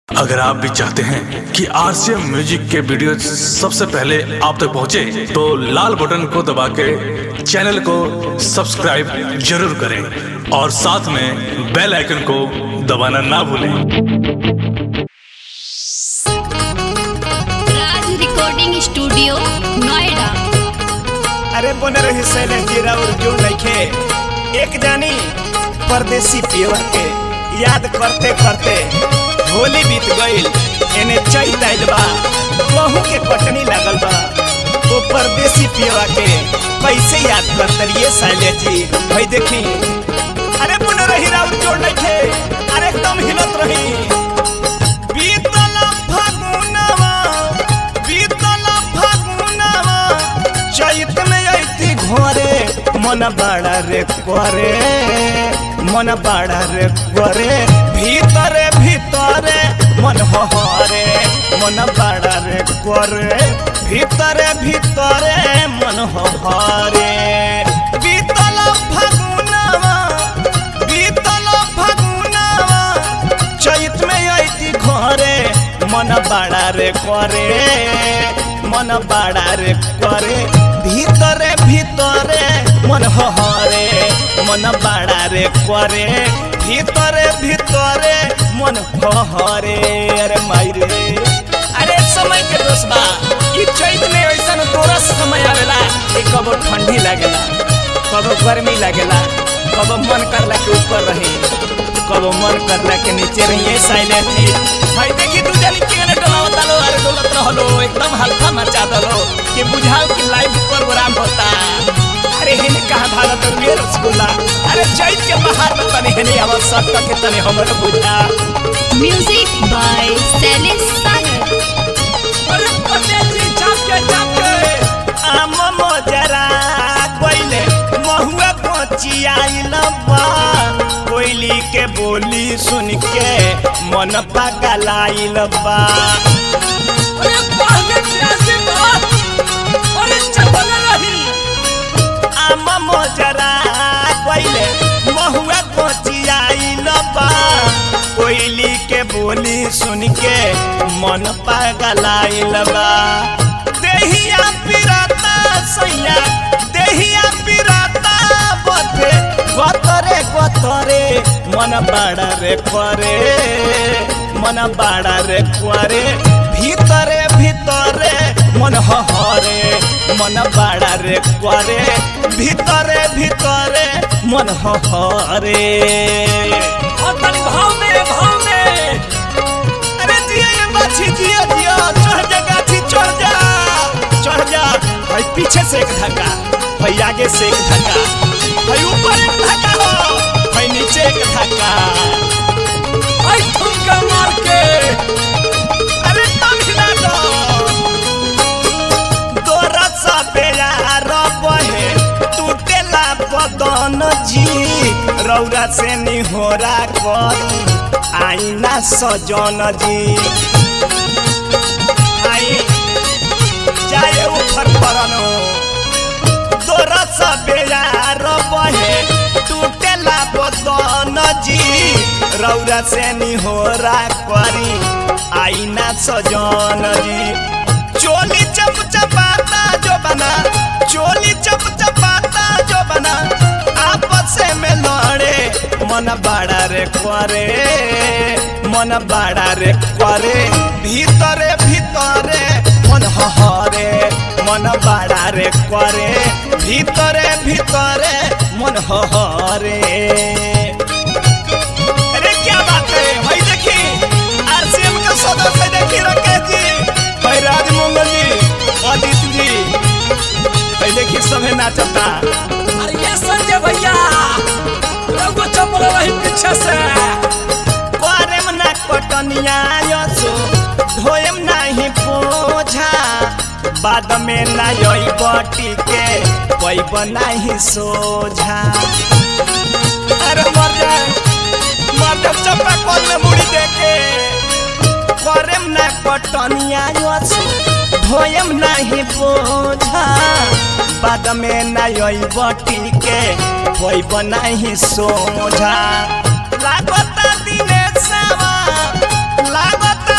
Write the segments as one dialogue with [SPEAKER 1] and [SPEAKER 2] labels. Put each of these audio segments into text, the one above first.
[SPEAKER 1] अगर आप भी चाहते हैं कि आरसीएम म्यूजिक के वीडियो सबसे पहले आप तक पहुंचे, तो लाल बटन को दबा के चैनल को सब्सक्राइब जरूर करें और साथ में बेल आइकन को दबाना ना भूलें
[SPEAKER 2] राज रिकॉर्डिंग स्टूडियो नोएडा
[SPEAKER 3] अरे बन रही सैलेंट जीरा और जो नइखे एक जानी परदेसी पियवा के याद करते करते होली बीत गईल एने चैत आइल बा कहूँ के कटनी लागल बा वो परदेसी पियवा के कैसे याद करते रहिए शैलेश जी भाई देखी अरे बन रही राउर जोड़ नइखे अरे एकदम हिलत रही बीतल फागुनवा बीतल फागुनवा चैत में अइती घरे मन बड़ा रे करे मन बड़ा रे करे भीतरे भीतरे मन हरे मन बड़ा रे करे भीतरे भीतरे मन हरे बीतल फागुनवा बीतल फागुनवा चैत में अइती घरे मन बड़ा रे करे मन बड़ा रे करे भीतरे भीतरे मन हरे मन बड़ा रे करे भीतरे भीतरे मन हरे अरे माई रे अरे समय के दोस्त बा ई चैत में ऐसन दोरस समय आवेला कि कबो ठंडी लागेला कबो गर्मी लागेला कबो मन करला के ऊपर रही कबो मन करला के नीचे रहिए साइलेंट जी भाई देखी तू जानी के ने डोलावता लो अरे डोलत रहलो एकदम हल्का मचा दलो कि बुझाओ कि लाइव प्रोग्राम होता अरे हेने कहा भागत रुए रसगुल्ला अरे चैत के बाहर में तने हेने आवाज सब के तने हमरे बुझा
[SPEAKER 2] म्यूजिक बाय शैलेश सागर
[SPEAKER 3] अरे परदेसी चाप के चाप के आम मोजरा कोइले महुआ पहुंची आइल बा कोयली के बोली सुन के मन पागल आइल बा अरे पहले कैसे बात अरे चपल रही आम मोजरा कोइले महुआ पहुंची आइल बा कोयली के बोली सुन के मन पागल आइल बा देहिया पिराता सैया देहिया पिराता बथे गतरे गतरे मन बड़ा रे करे मन बड़ा रे करे भीतरे भीतरे मन हरे मन बड़ा रे करे भीतरे भीतरे मन हरे और तनी भाव में भाव में अरे जिया ये बाछी जिया जिया चढ़ जा गाछी चढ़ जा चढ़ जा भाई पीछे से एक धक्का भाई आगे से एक धक्का भाई ऊपर एक धक्का हो भाई नीचे एक धक्का भाई ठुमका मार के अरे तम हिला दो तोरा सा प्यार बहे टूटेला बदन जी रौरा से निहोरा करी आईना सजन जी आई जाए ऊपर परनो तोरा सा प्यार बहे टूटेला बदन जी रौरा से निहोरा करी आईना सजन जी चोली चप चपाता जो बना चोली चप चपाता जो बना आपस में लड़े मन बड़ा रे करे मन बड़ा रे करे भीतरे भीतरे मन हरे मन बड़ा रे करे भीतरे भीतरे मन हरे अरे क्या बात है भाई देखी आरसीएम का सदस्य देखी राकेश जी भाई राजमंगल जी अदित जी भाई देखी सभे नाचता
[SPEAKER 4] अरे ये संजय भैया रघु चपल रही पीछे से
[SPEAKER 3] करेम ना कटनिया यसो धोएम नाही पोझा बाद में ना यही बटी के पैब नाही सोझा अरे मर जाए मर जाए चप्पा कौन में मुड़ी देके करेम ना कटनिया यसो धोएम नाही पोझा बाद में ना यही बटी के पैब नाही सोझा लागता दिने सावा लागता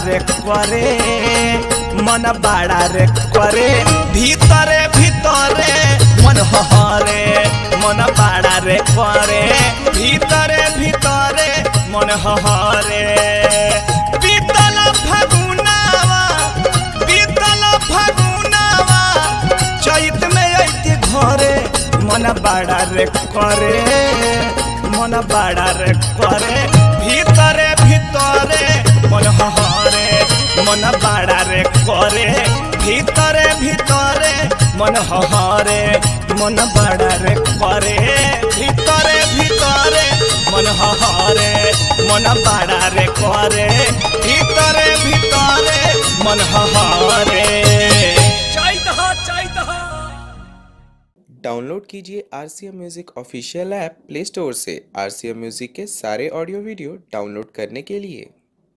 [SPEAKER 3] रे करे मन बाड़ा रे करे भीतरे भीतरे मन हरे मन बाड़ा रे करे भीतरे भीतरे मन हरे बीतल फगुनावा बीतल फगुनावा चैत में अइति घरे मन बाड़ा रे करे मन बाड़ा रे करे भीतरे भीतरे मन हरे मन बाड़ा रे करे भीतरे भीतरे मन हरे मन बाड़ा रे करे भीतरे भीतरे मन हरे मन बाड़ा रे करे भीतरे भीतरे मन हरे
[SPEAKER 4] चैत ह चैत ह
[SPEAKER 5] डाउनलोड कीजिए R C M music official app play store से आर सी एम म्यूज़िक के सारे ऑडियो वीडियो डाउनलोड करने के लिए